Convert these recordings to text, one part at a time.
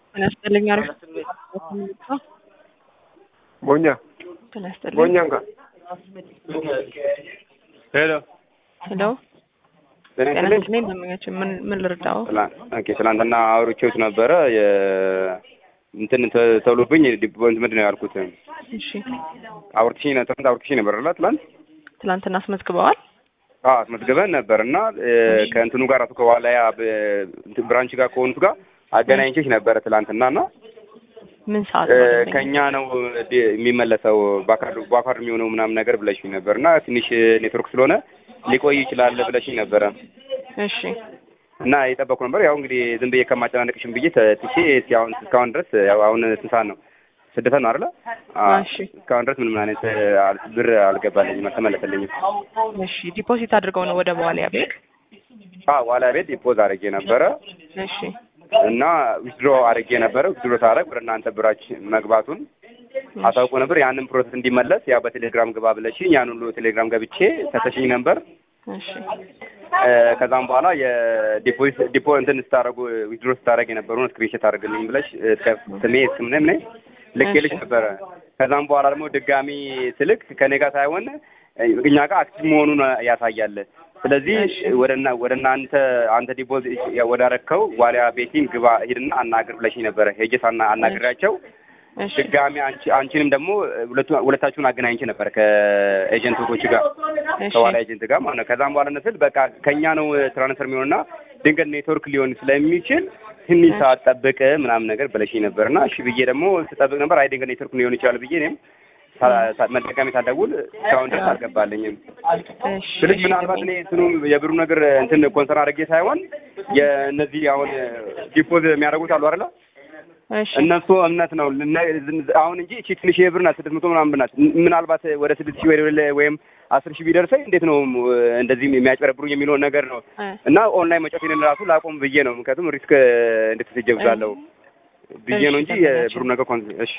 ጤና ይስጥልኝ። አሪፍ ቦኛ ጤና ይስጥልኝ። ቦኛ እንካ ሄሎ ሄሎ ጤና ጤና ይስጥልኝ። ይስጥልኝ። ደንበኛችን ምን ምን ልርዳው? ትላ- ኦኬ ትናንትና አውርቼዎት ነበረ የ እንትን ተ- ተብሎብኝ ዲፖንት ምንድን ነው ያልኩት እሺ አውርትሽኝ ነ- ትናንት አውርትሽኝ ነበር አይደል ትናንት ትላንትና አስመዝግበዋል? አዎ አስመዝግበን ነበር እና እ፣ ከእንትኑ ጋር አቶ ከዋላያ ብ- እንትን ብራንች ጋር ከሆኑት ጋር አገናኝቼሽ ነበረ ትላንትና እና ምን ሰዓት እ፣ ነው ደንበኛ? ከእኛ ነው ዲ- የሚመለሰው በአካል በአካል የሚሆነው ምናምን ነገር ብለሽኝ ነበር እና ትንሽ ኔትወርክ ስለሆነ ሊቆይ ይችላል ብለሽኝ ነበረ እሺ እና የጠበኩ ነበር። ያው እንግዲህ ዝም ብዬ ከማጨናነቅሽም ብዬ ተ- ትቼ እስኪ አሁን እስካሁን ድረስ ያው አሁን ስንት ሰዓት ነው? ስድስት ሰዓት ነው አይደለ? አዎ። እሺ እስካሁን ድረስ ምንም አይነት እ፣ አል- ብር አልገባልኝም፣ አልተመለሰልኝም። እሺ ዲፖዚት አድርገው ነው ወደ በኋላ ቤት? አዎ ዋላ ቤት ዲፖዝ አድርጌ ነበረ እሺ እና ዊዝድሮ አድርጌ ነበረ። ዊዝድሮ ሳደርግ ወደ እናንተ ብራች መግባቱን አሳውቆ ነበር። ያንን ፕሮሰስ እንዲመለስ ያው በቴሌግራም ግባ ብለሽኝ ያን ሁሉ ቴሌግራም ገብቼ ሰተሽኝ ነበር። እሺ እ፣ ከዛም በኋላ የዲፖዚት ዲፖ እንትን ስታደርጉ ዊዝድሮ ስታደርግ የነበረውን ስክሪንሾት አድርግልኝ ብለሽ እስከ ስሜ እስከ ምንም ነ ልኬልሽ እሺ። ነበረ። ከዛም በኋላ ደግሞ ድጋሚ ስልክ ከኔ ጋር ሳይሆን እ፣ እኛ ጋር አክቲቭ መሆኑን ያሳያል። ስለዚህ እሺ። ወደ እና ወደ እናንተ አንተ ዲፖዚት ወዳረከው ዋሊያ ቤቲንግ ግባ ሂድና አናግር ብለሽኝ ነበረ። ሄጄ ሳና አናግሬያቸው እሺ ድጋሚ አንቺ አንቺንም ደግሞ ሁለቱ ሁለታችሁን አገናኝቼ ነበር ከኤጀንቶች ጋር እሺ ከዋላ ኤጀንት ጋር ማለት ነው። ከዛም በኋላ ነስል በቃ ከኛ ነው ትራንስፈር የሚሆንና ድንገት ኔትወርክ ሊሆን ስለሚችል ትንሽ ሰዓት ጠብቅ ምናምን ነገር ብለሽኝ ነበርና እሺ ብዬ ደግሞ ስጠብቅ ነበር። አይ ድንገት ኔትወርክ ሊሆን ይችላል ብዬ እኔም ሳ- ሳ- መጠቀሜ ሳልደውል እስካሁን ድረስ አልገባልኝም። እሺ ስልክ እሺ ምናልባት እኔ እንትኑ የብሩ ነገር እንትን ኮንሰርን አድርጌ ሳይሆን የእነዚህ አሁን ዲፖዝ የሚያደርጉት አሉ አይደለ እሺ እነሱ እምነት ነው ልና- አሁን እንጂ እቺ ትንሽ የብር ናት፣ ስድስት መቶ ምናምን ብር ናት። ምናልባት ወደ ስድስት ሺህ ወይ ወይም አስር ሺህ ቢደርሰኝ እንዴት ነው እንደዚህ የሚያጭበረብሩኝ የሚለውን ነገር ነው እ፣ እና ኦንላይን መጫወቴን ራሱ ላቆም ብዬ ነው። ምክንያቱም ሪስክ እንድትስጀብላለሁ ብዬ ነው እንጂ እሺ፣ የብሩ ነገር ኮን እሺ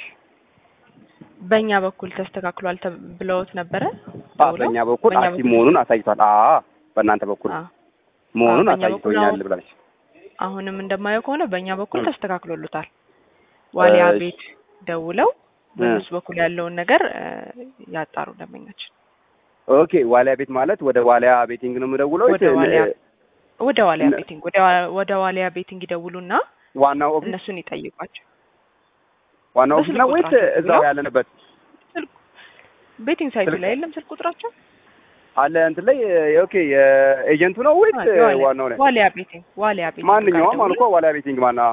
በእኛ በኩል ተስተካክሏል ተብ- ብለውት ነበረ? አ በእኛ በኩል በእኛ አክቲቭ መሆኑን አሳይቷል። አ በእናንተ በኩል አዎ። መሆኑን በእኛ በኩል አሳይቶኛል አሁን- ብላለች። አሁንም እንደማየው ከሆነ በእኛ በኩል እ። ተስተካክሎሉታል። ዋሊያ እሺ። ቤት ደውለው በእነሱ በኩል ያለውን ነገር እ፣ ያጣሩ ደንበኛችን። ኦኬ ዋሊያ ቤት ማለት ወደ ዋሊያ ቤቲንግ ነው የምደውለው ወደ ዋሊያ ወደ ዋሊያ ነ- ቤቲንግ ወደ ዋ- ወደ ዋሊያ ቤቲንግ ይደውሉና ዋናው ኦፊስ እነሱን ይጠይቋቸው። ዋናው ኦፊስ ነው ወይስ በስልክ እዛው ቁጥራቸው ያለንበት ስልክ ቤቲንግ ሳይቱ ስልክ- ላይ የለም ስልክ ቁጥራቸው አለ እንትን ላይ ኦኬ የኤጀንቱ ነው ወይስ አ- የዋሊያ- ዋናው ላይ ዋሊያ ቤቲንግ ዋሊያ ቤቲንግ ጋር ማንኛውም ደውለው- አልኮ ዋሊያ ቤቲንግ ማና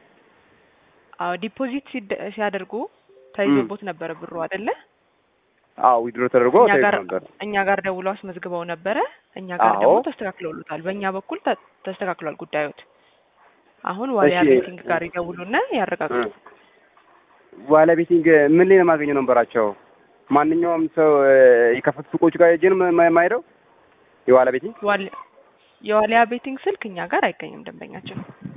አዎ ዲፖዚት ሲደ- ሲያደርጉ ተይዞቦት ነበረ ብሩ አይደለ? አዎ ዊድሮ ተደርጎ እኛ ተይዞ ጋር ነበር። እኛ ጋር ደውለው አስመዝግበው ነበረ። እኛ ጋር አዎ። ደግሞ ተስተካክለውሉታል። በእኛ በኩል ተ- ተስተካክሏል ጉዳዮት። አሁን ዋሊያ እሺ። ቤቲንግ ጋር ይደውሉና ያረጋግጡ። ዋሊያ ቤቲንግ ምን ላይ ነው የማገኘው ነንበራቸው? ማንኛውም ሰው እ፣ የከፈቱ ሱቆች ጋር ሄጄ ነው ማ- የማሄደው የዋሊያ ቤቲንግ ዋሊ- የዋሊያ ቤቲንግ ስልክ እኛ ጋር አይገኝም። ደንበኛችን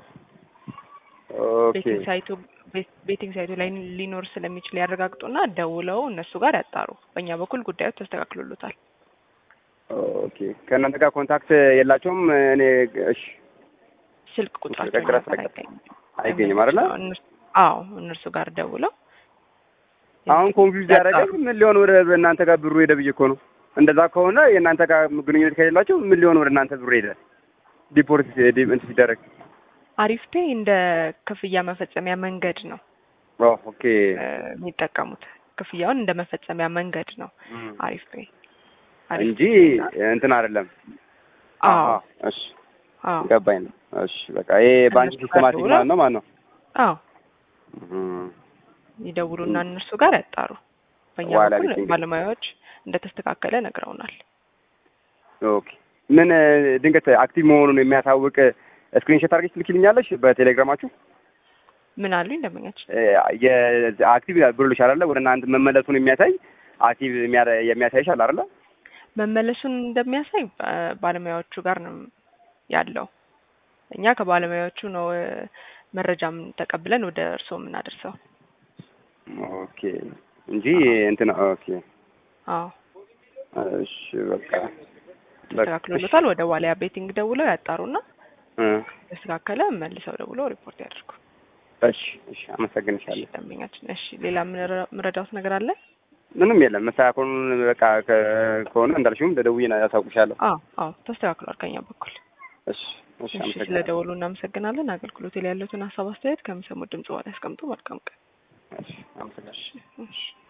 ኦኬ ቤቲንግ ሳይቱ ቤት- ቤቲንግ ሳይቱ ላይ ሊኖር ስለሚችል ያረጋግጡና ደውለው እነሱ ጋር ያጣሩ። በእኛ በኩል ጉዳዮት ተስተካክሎሉታል። ኦኬ ከእናንተ ጋር ኮንታክት የላቸውም? እኔ እሺ ስልክ ቁጥራቸው ተቀጥራ እኛ ጋር ተቀጥራ አይገኝም። አይገኝም አይደለ? እነሱ- አዎ እነርሱ ጋር ደውለው አሁን ኮንፊውዝ ያደረገኝ ምን ሊሆን ወደ እናንተ ጋር ብሩ ሄደ ብዬ እኮ ነው። እንደዛ ከሆነ የእናንተ ጋር ግንኙነት ከሌላቸው ምን ሊሆን ወደ እናንተ ብሩ ሄደ ዲፖርት ዲ- እንትን ሲደረግ አሪፍ ፔይ እንደ ክፍያ መፈጸሚያ መንገድ ነው ኦ ኦኬ እ፣ የሚጠቀሙት ክፍያውን እንደ መፈጸሚያ መንገድ ነው አሪፍ ፔይ አሪፍ እንጂ ፔይ እና- እንትን አይደለም። አዎ አሃ፣ እሺ አዎ ገባኝ ነው። እሺ በቃ ይሄ ባንክ እነሱ ጋር ሲስተማቲክ ደውለው- ማለት ነው ማለት ነው። አዎ እም፣ ይደውሉና እነርሱ ጋር ያጣሩ። በእኛ ዋላ በኩል ቤቲንግ። ባለሙያዎች እንደተስተካከለ ነግረውናል። ኦኬ ምን እ፣ ድንገት አክቲቭ መሆኑን የሚያሳውቅ ስክሪንሾት አድርገሽ ትልኪልኛለሽ በቴሌግራማችሁ? ምን አሉኝ ደንበኛችን? እ፣ የአክቲቭ ብሎልሽ አይደለ? ወደ እናንተ መመለሱን የሚያሳይ አክቲቭ የሚያረ- የሚያሳይሽ አለ አይደለ? መመለሱን እንደሚያሳይ ባ- ባለሙያዎቹ ጋር ነው ያለው። እኛ ከባለሙያዎቹ ነው እ፣ መረጃም ተቀብለን ወደ እርስዎ የምናደርሰው። ኦኬ እንጂ እንትን ኦኬ አዎ እሺ በቃ ተስተካክሎለታል። ወደ ዋሊያ ቤቲንግ ደውለው ያጣሩና እ ተስተካከለ መልሰው ደውለው ሪፖርት ያደርጉ። እሺ እሺ አመሰግንሻለሁ። ደንበኛችን። እሺ ሌላ ምንረ- ምረዳውት ነገር አለ? ምንም የለም መስተካከሉን በቃ ከ- ከሆነ እንዳልሽውም ለደውዬ ያሳውቅሻለሁ። አዎ አዎ ተስተካክሏል ከኛ በኩል። እሺ እሺ እሺ አመሰግናለሁ። ስለደወሉ እናመሰግናለን። አገልግሎት ላይ ያሉትን ሀሳብ አስተያየት ከሚሰሙት ድምጽ በኋላ ያስቀምጡ። መልካም ቀን። እሺ አመሰግናለሁ። እሺ